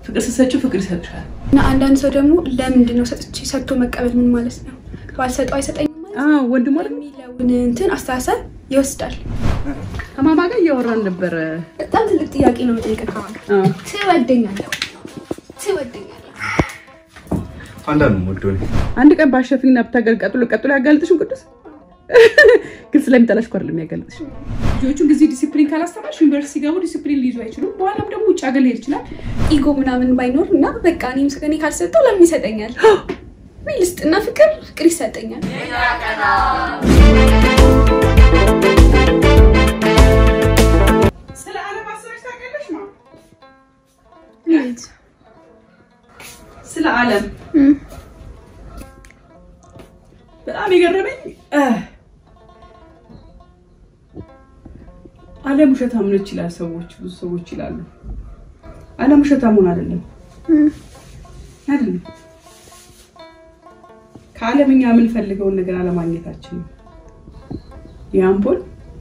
ፍቅር ስትሰጪው ፍቅር ይሰጥሻል። እና አንዳንድ ሰው ደግሞ ለምንድን ነው ሰጥቼ ሰጥቶ መቀበል ምን ማለት ነው? ባልሰጠው አይሰጠኝም ማለት ነው ወንድሞ የሚለውን እንትን አስተሳሰብ ይወስዳል። ከማማ ጋር እያወራን ነበረ። በጣም ትልቅ ጥያቄ ነው የምጠይቀው። ከማን አዎ። ትወደኛለህ? ትወደኛለህ? አንዳንድ ወዶ አንድ ቀን ባሸፊና ብታገል ቀጥሎ ቀጥሎ ያጋልጥሽም ቅዱስ ግን ስለሚጠላሽ እኮ አይደለም ያጋልጥሽ። ልጆቹን ጊዜ ዲሲፕሊን ካላስተማርሽ ዩኒቨርሲቲ ሲገቡ ዲሲፕሊን ሊይዙ አይችሉም። በኋላም ደግሞ ውጭ ሀገር ሊሄድ ይችላል። ኢጎ ምናምን ባይኖር እና በቃ እኔም እኔ ካልሰጠው ለምን ይሰጠኛል? ወይ ልስጥና ፍቅር ፍቅር ይሰጠኛል። ስለ ዓለም አስበሽ ታውቂያለሽ? ማ እንዴት? ስለ ዓለም በጣም የገረመኝ እ ዓለም ውሸታም ነች ይላል ሰዎች፣ ብዙ ሰዎች ይላሉ። ዓለም ውሸታም ሆን አይደለም አይደለም። ከዓለም እኛ የምንፈልገውን ነገር አለማግኘታችን ነው። የአምፖል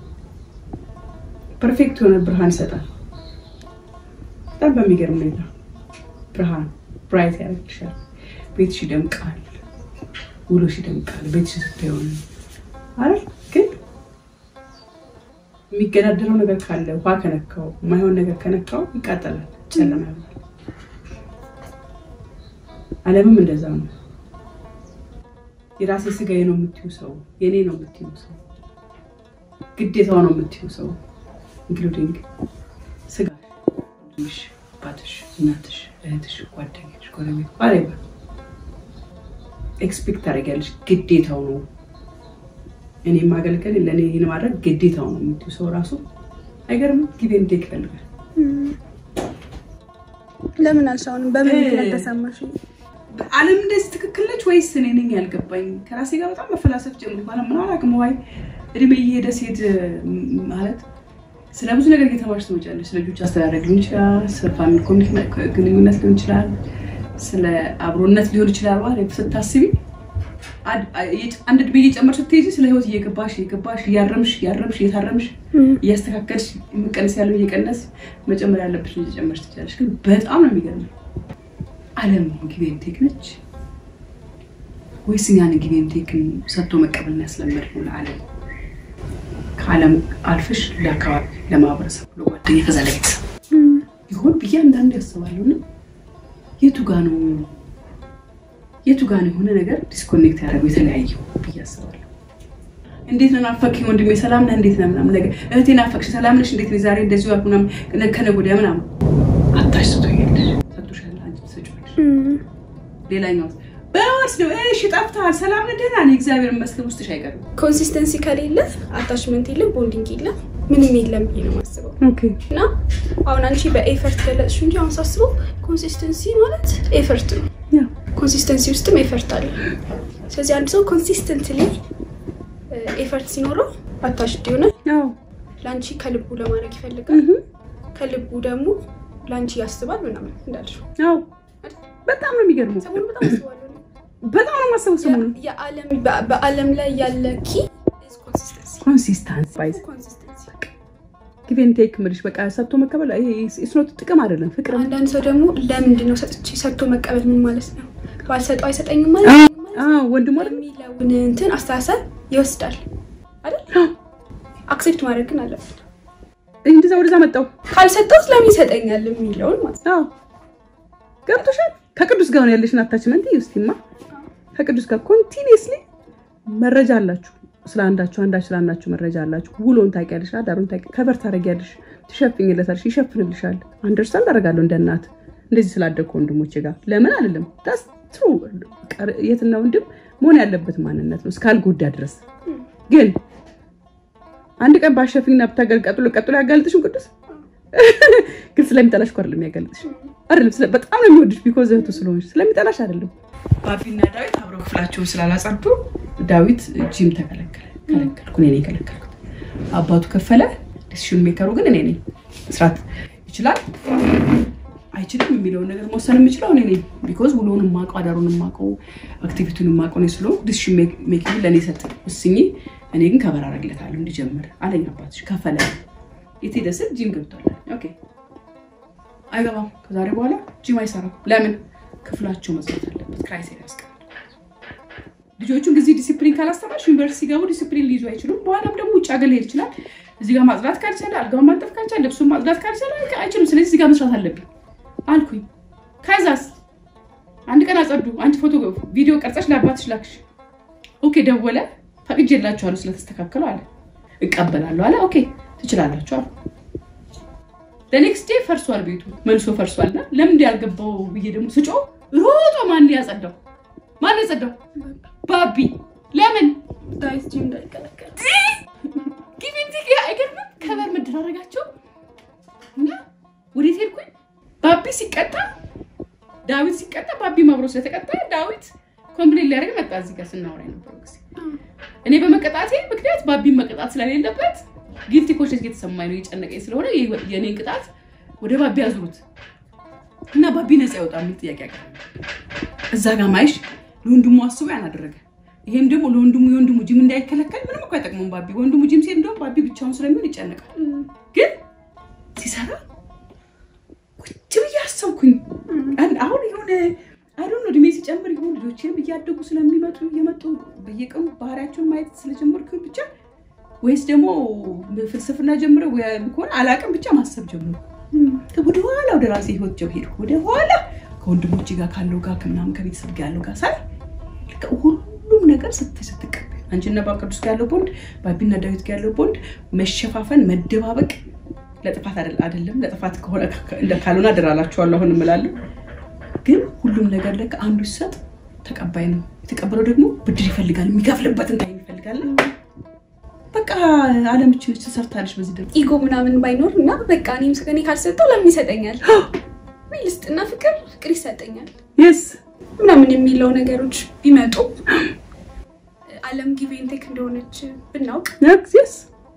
ፐርፌክት የሆነ ብርሃን ይሰጣል። በጣም በሚገርም ሁኔታ ብርሃን ብራይት ያደርግልሻል። ቤትሽ ይደምቃል፣ ውሎሽ ይደምቃል። ቤትሽ ስታየው አይደል? ግን የሚገዳደረው ነገር ካለ ውሃ ከነካው የማይሆን ነገር ከነካው ይቃጠላል፣ ጨለማ ይሆናል። ዓለምም እንደዛ ነው። የራሴ ስጋዬ ነው የምትዩ ሰው፣ የኔ ነው የምትዩ ሰው፣ ግዴታው ነው የምትዩ ሰው ኢንክሉዲንግ ስጋሽ፣ ወንድምሽ፣ አባትሽ፣ እናትሽ፣ እህትሽ፣ ጓደኛሽ፣ ጎረቤት ባሌባ ኤክስፔክት ታደርጊያለሽ። ግዴታው ነው እኔ ማገልገል ለእኔ ይህን ማድረግ ግዴታው ነው የምትዩ ሰው ራሱ አይገርምም? ጊዜ እንዴት ይፈልጋል። ለምን አልሻውንም? በምን ምክንያት ተሰማሽ? ዓለም እንደዚህ ትክክል ነች ወይስ እኔ ነኝ ያልገባኝ? ከራሴ ጋር በጣም መፈላሰፍ ጀምር ማለት ምን አላውቅም። ዋይ እድሜ እየሄደ ሴት ማለት ስለ ብዙ ነገር እየተማርሽ ትመጫለሽ። ስለ ልጆች አስተዳደግ ሊሆን ይችላል፣ ስለ ፋሚሊ ግንኙነት ሊሆን ይችላል፣ ስለ አብሮነት ሊሆን ይችላል። ማለት ስታስቢ አንድ እድሜ እየጨመርሽ ስትሄጂ ስለ ህይወት እየገባሽ እየገባሽ እያረምሽ እያረምሽ እየታረምሽ እያስተካከልሽ መቀነስ ያለው እየቀነስ መጨመር ያለብሽ እየጨመርሽ ትችላለሽ። ግን በጣም ነው የሚገርመው ዓለም ጊዜን ቴክ ነች ወይስ እኛን ጊዜን ቴክን ሰጥቶ መቀበልን ያስለመድነው ለዓለም ከዓለም አልፈሽ ለአካባቢ፣ ለማህበረሰብ፣ ለጓደኛ ከዛ ለቤተሰብ ይሆን ብዬ አንዳንድ ያስባለሁ። እና የቱ ጋ ነው የቱ ጋ ነው የሆነ ነገር ዲስኮኔክት ያደረገው የተለያየው ብዬ አስባለሁ። እንዴት ነው ናፈቅኝ ወንድሜ፣ ሰላም ነህ? እንዴት ነህ? ምናምን ነገር እህቴ ናፈቅሽ፣ ሰላም ነሽ? እንዴት ነሽ? ዛሬ እንደዚሁ አልኩ ምናምን ከነገ ወዲያ ምናምን አታሽ ስቶኛለሽ፣ ሰጥቶሻል፣ አንቺ ትሰጪዋለሽ። ሌላኛው በወርስ ነው እሺ፣ ጠፍተሃል፣ ሰላም ነህ? ደህና ነኝ፣ እግዚአብሔር ይመስገን። ውስጥሽ አይቀርም ኮንሲስተንሲ ከሌለ አታችመንት የለም፣ ቦንዲንግ የለም፣ ምንም የለም ብዬ ነው የማስበው። እና አሁን አንቺ በኤፈርት ገለጽሽ እንጂ አሁን ሳስበው ኮንሲስተንሲ ማለት ኤፈርት ነው። ኮንሲስተንሲ ውስጥም ኤፈርት አለ። ስለዚህ አንድ ሰው ኮንሲስተንትሊ ኤፈርት ሲኖረው አታሽድ ይሆናል። ለአንቺ ከልቡ ለማድረግ ይፈልጋል። ከልቡ ደግሞ ለአንቺ ያስባል ምናምን እንዳልሽው በጣም ነው የሚገርመው። ሰሞኑን በጣም አስባለሁ። በጣም ነው የማስበው ሰሞኑን የዓለም በዓለም ላይ ያለ ኪ ኮንሲስተንሲ ኮንሲስታንስ ባይዝ ኮንሲስተንሲ ጊቬን ቴክ ምልሽ በቃ ሰጥቶ መቀበል ስኖት ጥቅም አይደለም ፍቅር ነው። አንዳንድ ሰው ደግሞ ለምንድን ነው ሰጥቼ ሰጥቶ መቀበል ምን ማለት ነው? ባልሰጠው አይሰጠኝም ማለት አዎ ወንድሞ አይደል? የሚለውን እንትን አስተሳሰብ ይወስዳል አይደል? አክሴፕት ማድረግ ግን አለብን። እንደዛ ወደዛ መጣው። ካልሰጠውት ለምን ይሰጠኛል የሚለውን ማለት ነው። አዎ ገብቶሻል። ከቅዱስ ጋር ነው ያለሽን አታችመንት ይስቲማ ከቅዱስ ጋር ኮንቲኒየስሊ መረጃ አላችሁ ስለ አንዳችሁ አንዳችሁ ስለ አንዳችሁ መረጃ አላችሁ። ውሎን ታውቂያለሽ፣ አዳሩን ታውቂ፣ ከበር ታደርጊያለሽ፣ ትሸፍኝለታለሽ፣ ይሸፍንልሻል። አንደርስታንድ አደርጋለሁ እንደ እናት እንደዚህ ስላደግኩ ወንድሞቼ ጋር ለምን አልልም። ዳስ ትሩ የትና ወንድም መሆን ያለበት ማንነት ነው እስካልጎዳ ድረስ። ግን አንድ ቀን ባሸፍኝና ብታገል ቀጥሎ ቀጥሎ ያጋልጥሽም ቅዱስ ግን ስለሚጠላሽ እኮ አይደለም ያጋልጥሽ አይደለም ስለ- በጣም ነው የሚወድሽ ቢኮዝ እህቱ ስለሆንሽ ስለሚጠላሽ አይደለም። ባቢና ዳዊት አብረው ክፍላቸውን ስላላጸዱ ዳዊት ጂም ተከለከለ። ከለከልኩ እኔ ነኝ የከለከልኩት። አባቱ ከፈለ። ዲሲሽን ሜከሩ ግን እኔ ነኝ። መስራት ይችላል አይችልም የሚለውን ነገር መወሰን የምችለው እኔ ነኝ። ቢኮዝ ውሎውን የማውቀው አዳሩን የማውቀው አክቲቪቲውን የማውቀው እኔ ስለሆንኩ ዲሲሽን ሜኪንግ ለእኔ ሰጥ ወስኜ፣ እኔ ግን ከበር አደርግለታለሁ እንዲጀምር አለኝ። አባትሽ ከፈለ የት ሄደ ስል ጂም ገብቷል። ኦኬ አይገባም። ከዛሬ በኋላ ጂም አይሰራም። ለምን? ክፍላቸው መዝጋት አለበት። ክራይሴር ያስቀምጥ። ልጆቹን ጊዜ ዲሲፕሊን ካላስተማርሽ ዩኒቨርሲቲ ሲገቡ ዲሲፕሊን ሊይዙ አይችሉም። በኋላም ደግሞ ውጭ ሀገር ሊሄድ ይችላል። እዚህ ጋር ማጽዳት ካልቻለ፣ አልጋውን ማንጠፍ ካልቻለ፣ ልብሱን ማጽዳት ካልቻለ አይችልም። ስለዚህ እዚህ ጋር መስራት አለብኝ አልኩኝ። ከዛስ አንድ ቀን አጸዱ። አንቺ ፎቶ ቪዲዮ ቀርጸሽ ለአባትሽ ላክሽ። ኦኬ ደወለ። ፈቅጄላችኋለሁ ስለተስተካከሉ አለ። እቀበላለሁ አለ። ኦኬ ትችላላችሁ አለ። ለኔክስት ዴይ ፈርሷል፣ ቤቱ መልሶ ፈርሷል። እና ለምን ያልገባው ብዬ ደግሞ ስጮ ሮጦ ማን ያጸዳው? ማን ያጸዳው? ባቢ። ለምን ዳዊት ጂም እንዳይቀላቀል ጊቪንቲ አይገርምም? ከበር መደራረጋቸው እና ወዴት ሄድኩኝ? ባቢ ሲቀጣ ዳዊት ሲቀጣ ባቢ ማብሮ ስለተቀጣ ዳዊት ኮምፕሌን ሊያደርግ መጣ። እዚህ ጋር ስናወራ የነበረው ጊዜ እኔ በመቀጣቴ ምክንያት ባቢን መቀጣት ስለሌለበት ጊልቲ ኮንሽስ እየተሰማኝ ነው፣ እየጨነቀኝ ስለሆነ የእኔን ቅጣት ወደ ባቢ ያዙሩት እና ባቢ ነፃ ይወጣ የሚል ጥያቄ ያቀ እዛ ጋር ማይሽ ለወንድሙ አስቦ ያን አደረገ። ይሄም ደግሞ ለወንድሙ የወንድሙ ጂም እንዳይከለከል ምንም እኮ አይጠቅሙም። ባቢ ወንድሙ ጂም ሲሄድ እንደውም ባቢ ብቻውን ስለሚሆን ይጨነቃል። ግን ሲሰራ ቁጭ ብዬ አሰብኩኝ። አሁን የሆነ አይዶን እድሜ ሲጨምር ይሆን ልጆችንም እያደጉ ስለሚመጡ እየመጡ በየቀኑ ባህሪያቸውን ማየት ስለጀመርኩ ብቻ ወይስ ደግሞ ፍልስፍና ጀምረ ከሆነ አላቅም ብቻ ማሰብ ጀምሩ። ወደኋላ ወደ ራሴ ህይወት ጀብ ሄድኩ። ወደኋላ ከወንድሞች ጋር ካለው ጋር ከምናምን ከቤተሰብ ጋር ያለው ጋር ሳይ ሁሉም ነገር ስትቀበል አንቺና ባብ ቅዱስ ጋር ያለው ቦንድ፣ ባቢና ዳዊት ጋር ያለው ቦንድ መሸፋፈን፣ መደባበቅ ለጥፋት አይደለም። ለጥፋት ካልሆነ አደራላችኋለሁ አሁን እምላለሁ። ግን ሁሉም ነገር ለካ አንዱ ሲሰጥ ተቀባይ ነው። የተቀበለው ደግሞ ብድር ይፈልጋል፣ የሚከፍልበትን ታይም ይፈልጋል። በቃ አለምችነች ተሰርታለች። በዚህ ደግሞ ኢጎ ምናምን ባይኖር እና በቃ እኔም እኔ ካልሰጠው ለምን ይሰጠኛል? ወይ ልስጥና ፍቅር ፍቅር ይሰጠኛል የስ ምናምን የሚለው ነገሮች ቢመጡ አለም ጊቬን ቴክ እንደሆነች ብናውቅ የስ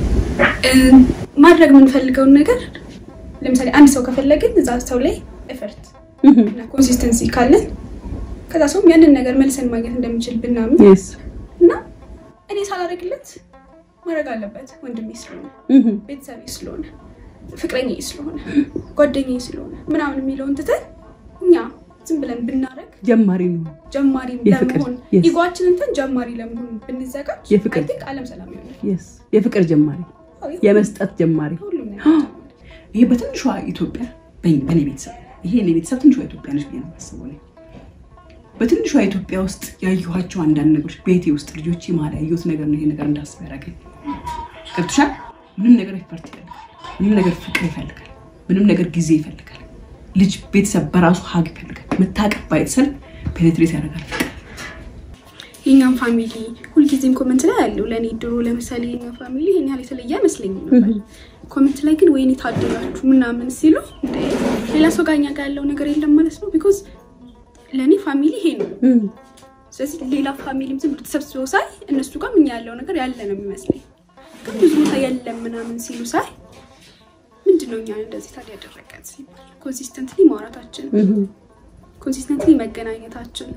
ማድረግ የምንፈልገውን ነገር ለምሳሌ አንድ ሰው ከፈለግን እዛ ሰው ላይ ኤፈርት እና ኮንሲስተንሲ ካለን ከዛ ሰውም ያንን ነገር መልሰን ማግኘት እንደምችል ብናምን የስ እና እኔ ሳላደርግለት ማድረግ አለበት ወንድሜ ስለሆነ ቤተሰቤ ስለሆነ ፍቅረኛ ስለሆነ ጓደኛ ስለሆነ ምናምን የሚለውን ትተን እኛ ዝም ብለን ብናደረግ ጀማሪ ነው። ጀማሪ የፍቅር፣ ለመሆን yes. ኢጓችንን እንትን ጀማሪ ለመሆን ብንዘጋጅ የፍቅር። አይ ቲንክ አለም ሰላም ይሆናል። የስ የፍቅር ጀማሪ፣ አዎ፣ የመስጠት ጀማሪ። ሁሉም ነገር ይሄ በትንሿ ኢትዮጵያ በእኔ በእኔ ቤተሰብ ይሄ እኔ ቤተሰብ ትንሿ ኢትዮጵያ ነች ብዬ ነው የማስበው እኔ። በትንሿ ኢትዮጵያ ውስጥ ያየኋቸው አንዳንድ ነገሮች ቤቴ ውስጥ ልጆቼ መሀል ያየሁት ነገር ነው ይሄ ነገር እንዳስብ ያደረገኝ። ገብቶሻል? ምንም ነገር ኤፈርት ይፈልጋል። ምንም ነገር ፍቅር ይፈልጋል። ምንም ነገር ጊዜ ይፈልጋል። ልጅ ቤተሰብ በራሱ ሀግ ይፈልጋል። መታቀብ ባይተሰል ፔኔትሬት ያደርጋል። የኛም ፋሚሊ ሁልጊዜም ኮመንት ላይ አለው። ለእኔ ድሮ ለምሳሌ የኛ ፋሚሊ ይሄን ያህል የተለየ አይመስለኝም ነበር። ኮመንት ላይ ግን ወይኔ ታደላችሁ ምናምን ሲሉ እንደ ሌላ ሰው ጋር እኛ ጋር ያለው ነገር የለም ማለት ነው። ቢኮዝ ለእኔ ፋሚሊ ይሄ ነው። ስለዚህ ሌላ ፋሚሊም ዝም ብሎ ተሰብስበው ሳይ እነሱ ጋር እኛ ያለው ነገር ያለ ነው የሚመስለኝ። ግን ብዙ ቦታ የለም ምናምን ሲሉ ሳይ ምንድን ነው እኛን እንደዚህ ታዲያ ያደረገን ሲባል ኮንሲስተንትሊ ማውራታችን፣ ኮንሲስተንትሊ መገናኘታችን፣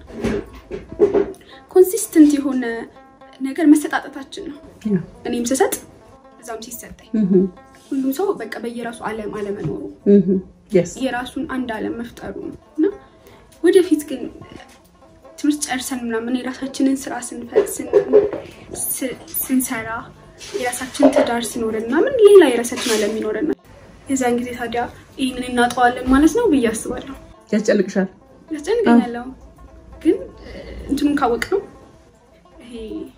ኮንሲስተንት የሆነ ነገር መሰጣጠታችን ነው። እኔም ስሰጥ እዛም ሲሰጠኝ ሁሉም ሰው በቃ በየራሱ ዓለም አለመኖሩ የራሱን አንድ ዓለም መፍጠሩ ነው እና ወደፊት ግን ትምህርት ጨርሰን ምናምን የራሳችንን ስራ ስንፈት ስንሰራ የራሳችን ትዳር ሲኖረን ምናምን ሌላ የራሳችን ዓለም ይኖረናል። የዛን ጊዜ ታዲያ ይህንን እናጠዋለን ማለት ነው ብዬ አስባለሁ። ያስጨንቅሻል። ያስጨንቀኛለሁ ግን እንትኑን ካወቅ ነው ይሄ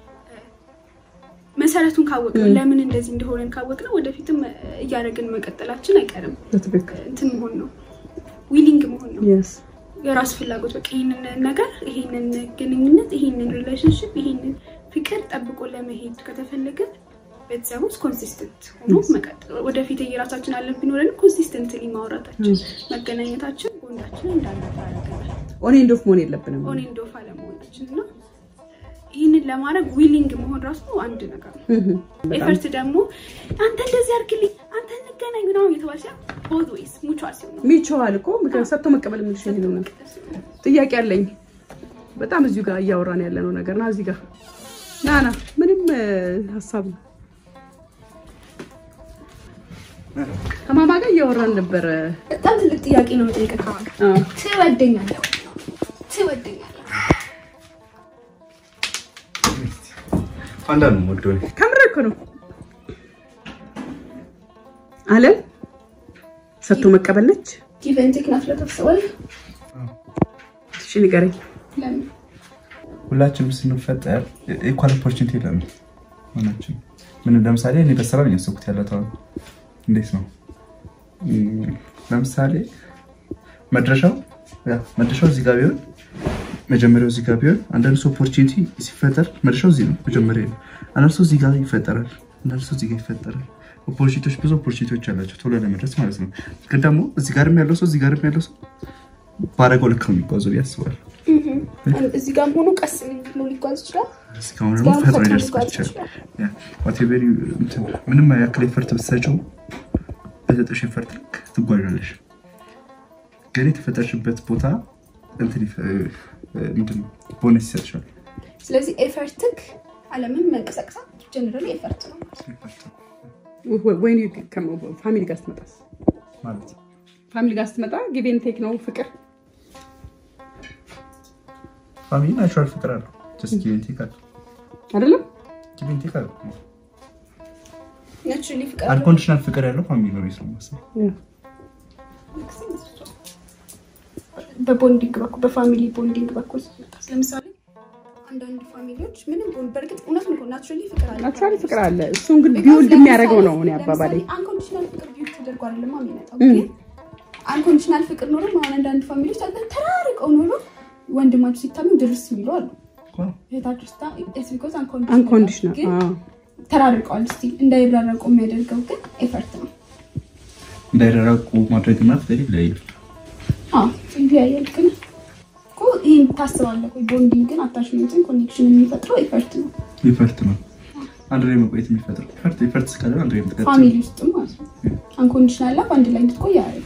መሰረቱን ካወቅ ነው ለምን እንደዚህ እንደሆነን ካወቅ ነው ወደፊትም እያደረግን መቀጠላችን አይቀርም። በትክክል እንትን መሆን ነው ዊሊንግ መሆን ነው የስ የራስ ፍላጎት በቃ ይህንን ነገር ይሄንን ግንኙነት ይሄንን ሪሌሽንሽፕ ይሄንን ፍቅር ጠብቆ ለመሄድ ከተፈለገ ቤተሰብ ውስጥ ኮንሲስተንት ሆኖ መቀጠል ወደፊት የራሳችን አለን ቢኖረን ኮንሲስተንትሊ ማውራታችን መገናኘታችን ቦንዳችን እንዳለፈ ያደርገናል። ኦኔ እንዶፍ መሆን የለብንም። ኦኔ እንዶፍ አለመሆናችን እና ይህንን ለማድረግ ዊሊንግ መሆን ራሱ አንድ ነገር ነው። ኤፈርት ደግሞ አንተ እንደዚህ አድርግልኝ፣ አንተ እንገናኝ ምናምን የተባለ ሲሆን ቦዝ ወይስ ሙቹዋል ሲሆን ነው ሚቸዋል እኮ ምክንያት ሰጥቶ መቀበል የምልሽ ይሄ ነው። ጥያቄ አለኝ። በጣም እዚሁ ጋር እያወራን ያለነው ነገር ና እዚህ ጋር ና ና ምንም ሀሳብ ነው ከማማ ጋር እያወራን ነበረ። በጣም ትልቅ ጥያቄ ነው የምጠይቀህ። ከማን ጋር አዎ። ትወደኛለህ ወይ? ትወደኛለህ ፓንዳ ነው የምወደው እኔ። ከምር እኮ ነው አለም ሰጥቶ መቀበል ነች። ጊቭ ኤንድ ቴክ ናት ብለህ ታስባለህ? እሺ ንገረኝ። ለምን? ሁላችንም ስንፈጠር ኢኳል ኦፖርቹኒቲ የለም ሆናችን ምን ለምሳሌ እኔ በስራ ነው ያሰብኩት ያለት አሁን እንዴት ነው እም፣ ለምሳሌ መድረሻው ያ መድረሻው እዚህ ጋር ቢሆን መጀመሪያው እዚህ ጋር ቢሆን አንዳንድ ሰው ኦፖርቹኒቲ ሲፈጠር መድረሻው እዚህ ነው መጀመሪያ ነው አንዳንድ ሰው እዚህ ጋር ይፈጠራል አንዳንድ ሰው እዚህ ጋር ይፈጠራል ኦፖርቹኒቲዎች ብዙ ኦፖርቹኒቲዎች አላቸው ቶሎ ለመድረስ ማለት ነው ግን ደግሞ እዚህ ጋርም ያለው ሰው እዚህ ጋርም ያለው ሰው ባረገው ልክ ነው የሚጓዘው ብዬ አስባለሁ እዚህ ጋርም ሆኖ ቀስ ብሎ ሊጓዝ ይችላል። እስካሁን ደግሞ እስካሁን ፈጥኖ ፈጥኖ ሊደርስበት ሊጓዝ ይችላል። ያ whatever you- እንትን ምንም ያክል ኤፈርት ብትሰጪው በሰጠሽ ኤፈርት ልክ ትጓዣለሽ። ግን የተፈጠርሽበት ቦታ እንትን ይፈ- እ- ምንድን ነው ቦነስ ይሰጥሻል። ስለዚህ ኤፈርትክ አለምን መንቀሳቀሳ ጀነራል ኤፈርት ነው ማለት ነው። ወይ ፋሚሊ ጋር ስትመጣስ? ማለት ፋሚሊ ጋር ስትመጣ ጊቬን ቴክ ነው ፍቅር። ፋሚሊ ናቹራል ፍቅር አለው። ጀስት ጊቭ ኤንድ ቴክ አለው። አይደለም ጊቭ ኤንድ ቴክ አለው። ናቹራሊ ፍቅር አንኮንዲሽናል ፍቅር ያለው ፋሚሊ ነው ብዬ ስለማስበው። በቦንዲንግ በኩል በፋሚሊ ቦንዲንግ በኩል ስትመጣ ለምሳሌ አንዳንድ ፋሚሊዎች ምንም ቦንድ በእርግጥ እውነት ነው ናቹራሊ ፍቅር አለ ናቹራሊ ፍቅር አለ። እሱን ግን ቢውልድ የሚያደርገው ነው እኔ አባባሌ። አንኮንዲሽናል ፍቅር ቢውልድ ተደርጎ አይደለም የሚመጣው እም። ግን አንኮንዲሽናል ፍቅር ኖሮ አሁን አንዳንድ ፋሚሊዎች በጣም ተራርቀው ኖሮ ወንድማቸው ሲታመም ድርስ የሚሉ አሉ ዋው። እህታቸው ስታ ኢትስ ቢኮዝ አንኮንዲሽናል ግን ተራርቀዋል ስቲል እንዳይራረቁ የሚያደርገው ግን ኤፈርት ነው እንዳይራራቁ ማድረግና ፍቅር ይለያያል። አዎ ይለያያል ግን እኮ ይህን ታስባለህ ወይ ቦንዲንግን አታችመንትን ኮኔክሽን የሚፈጥረው ኤፈርት ነው ኤፈርት ነው አንድ ላይ መቆየት የሚፈጥረው ኤፈርት ኤፈርት እስካለ አንድ ላይ መጥቀጥ ፋሚሊ ውስጥም ማለት ነው አንኮንዲሽናል ላቭ አንድ ላይ እንድትቆይ ያደርጋል